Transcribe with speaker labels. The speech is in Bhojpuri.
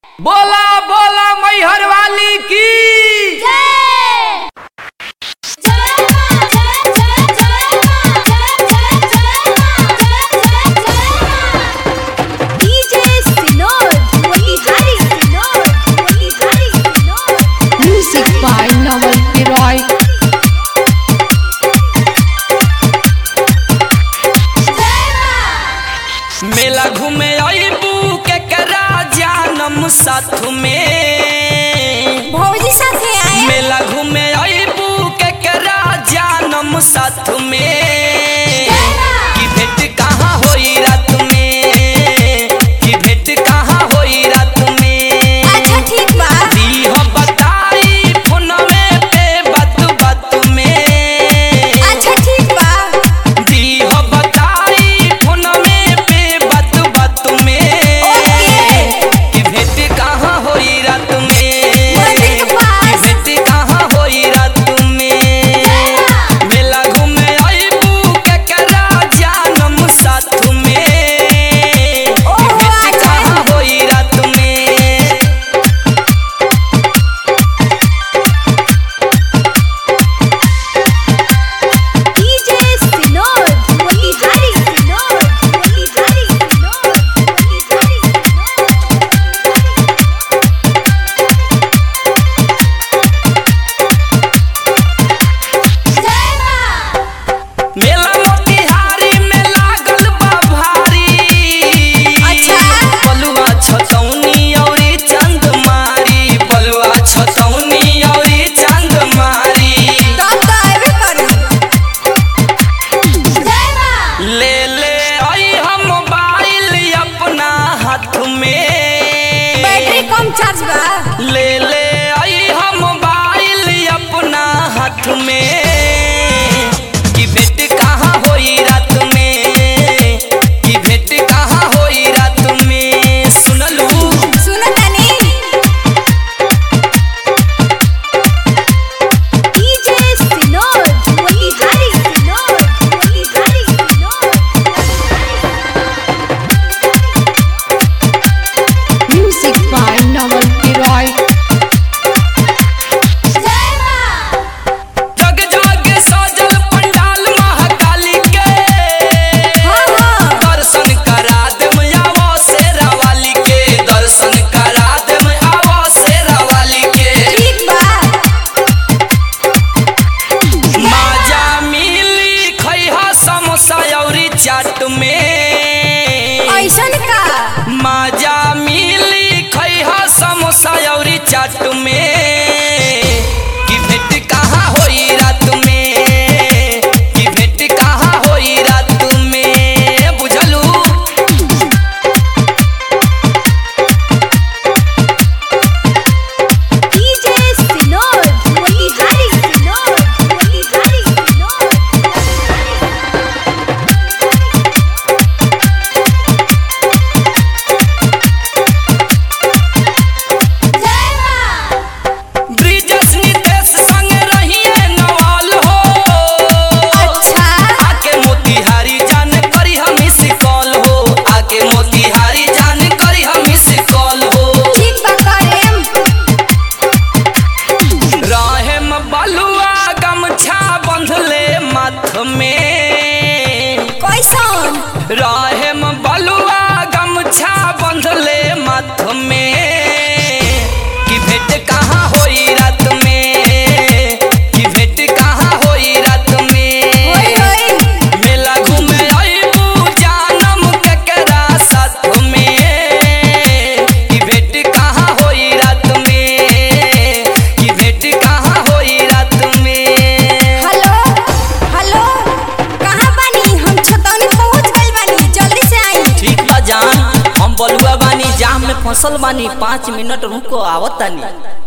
Speaker 1: बोला बोला मैहर वाली की
Speaker 2: Music by Noel Piroy.
Speaker 1: मेला घूमे अबू के करा जानम साथ में
Speaker 3: भौजी साथे आए
Speaker 1: मेला घूमे अबू के करा जानम साथ में की भेंट कहाँ होई रात में की भेंट कहाँ होई रात में
Speaker 3: अच्छा ठीक बा
Speaker 1: दी हो बताई फोनवे पे बात बात में
Speaker 3: अच्छा ठीक बा
Speaker 1: दी हो बताई फोनवे पे बात बात में
Speaker 3: ओके।
Speaker 1: कि भेंट कहाँ होई रात में
Speaker 3: मंदिर के पास।
Speaker 1: कि भेंट कहाँ होई रात में मेला घूमे अइबू केकरा जानम साथ में कि
Speaker 3: ओहो,
Speaker 1: भेंट
Speaker 3: अच्छा।
Speaker 1: कहाँ होई रात में
Speaker 3: डीजे सिनोर मोतिहारी सिनोर मोतिहारी सिनोर मोतिहारी सिनोर
Speaker 1: मेला मोतिहारी में लागल बा भारी
Speaker 3: अच्छा।
Speaker 1: बलुआ छतौनी औरी चंदमारी बलुआ छतौनी औरी चंदमारी
Speaker 3: तो तो आबे करू जय मां
Speaker 1: ले ले आई हम मोबाइल अपना हाथ में
Speaker 3: बैटरी कम चार्ज बा
Speaker 1: ले ले आई हम मोबाइल अपना हाथ में कि भेंट कहाँ होई रात में कि भेंट कहाँ होई रात में सुनलू
Speaker 3: सुनो तनी डीजे सिनोर मोतिहारी सिनोर मोतिहारी सिनोर
Speaker 2: Music by Noel Piroy.
Speaker 3: जय मां
Speaker 1: जग जग सजल पंडाल महाकाली के
Speaker 3: हां हां
Speaker 1: दर्शन करा देम आवो शेरा वाली के दर्शन करा देम आवो शेरा वाली के
Speaker 3: ठीक बा
Speaker 1: माजा मिली खैहा समोसा औरी चाट में
Speaker 3: ऐसन का
Speaker 1: माजा मिली खैहा समोसा औरी चाट में कि भेंट कहाँ होई रात में कि भेंट कहाँ होई रात में बुझलू
Speaker 3: डीजे सिनोर मोतिहारी सिनोर मोतिहारी सिनोर जय मां
Speaker 1: ब्रिजेश नितेश संग रहिए नवाल हो
Speaker 3: अच्छा
Speaker 1: आके मोतिहारी जान करी हम इस कॉल हो आके मोतिहारी जान करी हम इस कॉल हो
Speaker 3: ठीक बा करेम
Speaker 1: राहेम बलुआ गमछा बंधले माथ में
Speaker 3: कैसन
Speaker 1: राहेम बलुआ गमछा बंधले माथ में कि भेंट कहाँ होई रात में कि भेंट कहाँ होई रात में
Speaker 3: होई होई
Speaker 1: मेला घूमे अइबू जानम केकरा साथ में कि भेंट कहाँ होई रात में कि भेंट कहाँ होई रात में
Speaker 3: हेलो हेलो कहाँ बानी हम छतौनी पहुँच गइल बानी जल्दी से आई
Speaker 1: ठीक बा जान हम बलुआ बानी जाम में फसल बानी पाँच मिनट रुको आवत तानी